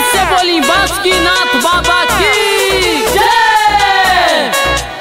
से बोली बासुकीनाथ बाबा की जय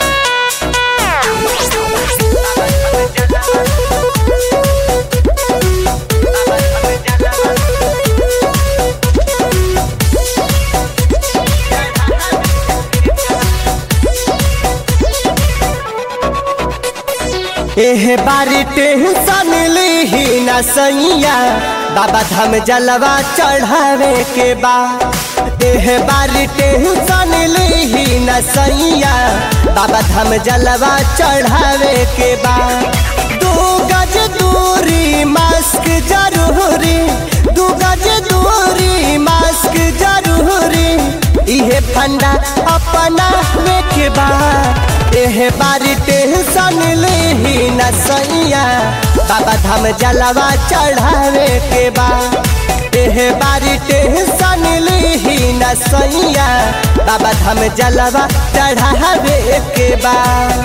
एह बारी टेंशन लीही न सैया बाबा धाम जलवा चढ़ावे के बा एह बारी टेंशन लीही न सैया बाबा धाम जलवा चढ़ावे के बा दू गज दूरी मास्क जरूरी दू गज दूरी मास्क जरूरी इहे फंडा अपना के बा एह बारी टेंशन लेही न सैया बाबा धाम जलवा चढ़ावे के बा एह बारी टेंशन लेही न सैया बाबा धाम जलवा चढ़ावे के बा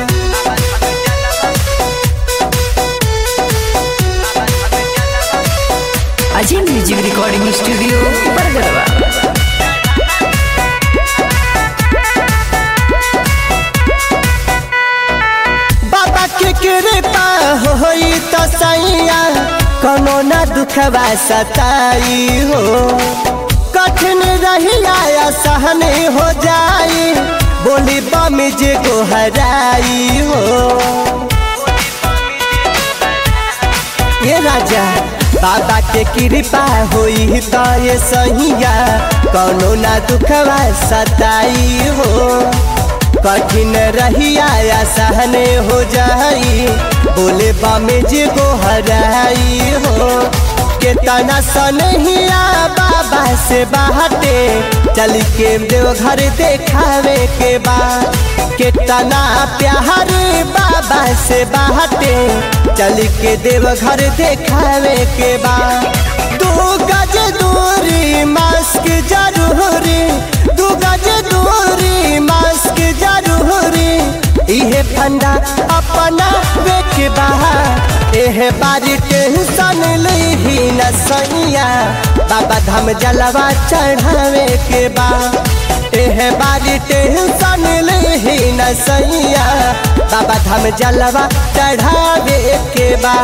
अजय म्यूजिक रिकॉर्डिंग स्टूडियो बरगरवा बाबा के कृपा होई तो सैया कोनो न दुखवा सताई हो कठिन रहिया या सहने हो जाई बोली बम जे गोहराई हो ये राजा बाबा के कृपा होई तो ये सहिया कोनो ना दुखवा सताई हो कठिन रहिया या सहने हो जाई बोले बामे जे को हराई हो केतना सनहिया बाबा से बाहटे चल के देव घर देखावे के बा केतना प्यार बाबा से बाहटे चल के देव घर देखावे के बा दू गज दूरी मास्क जरूरी दू गज दूरी मास्क जरूरी इहे फंडा अपना बेच बहा एह बारी टेंशन लीही न सैया बाबा धाम जलवा चढ़ावे के बा एह बारी टेंशन लीही न सैया बाबा धाम जलवा चढ़ावे के बा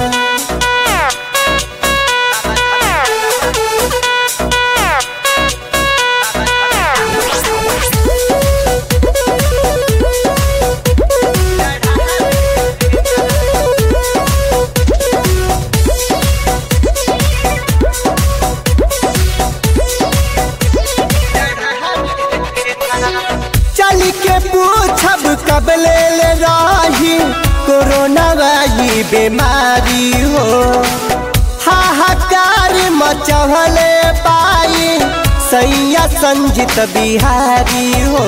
चल के पूछब कब ले ले रही कोरोना वाली बीमारी हो हाहाकार मचहले पाई सैया संजित बिहारी हो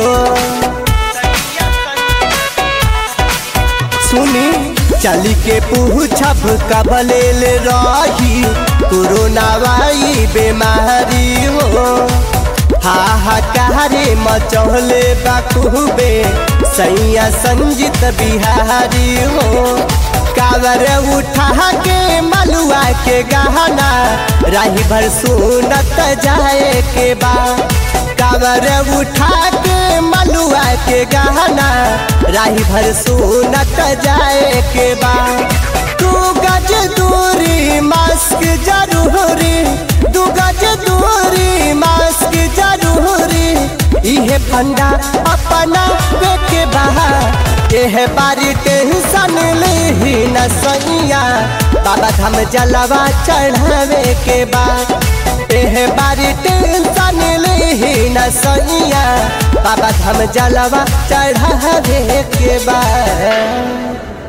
सुनी चल के पूछब कब ले ले रही कोरोना वाली बीमारी हो हाहाकार मचौले बाखूबे सैया संजित बिहारी हो कावर उठा के मलुआ के गहना राही भर सुनत जाए के बा कावर उठा के मलुआ के गहना राही भर सुनत जाए के बा तू गज दूरी मास्क जरूरी दू गज दूरी मास्क जरूरी इहे फंडा अपना बेके बहा एह बारी टेंशन लीही न सैया बाबा धाम जलवा चढ़ावे के बा एह बारी टेंशन लीही न सैया बाबा धाम जलवा चढ़ावे के बा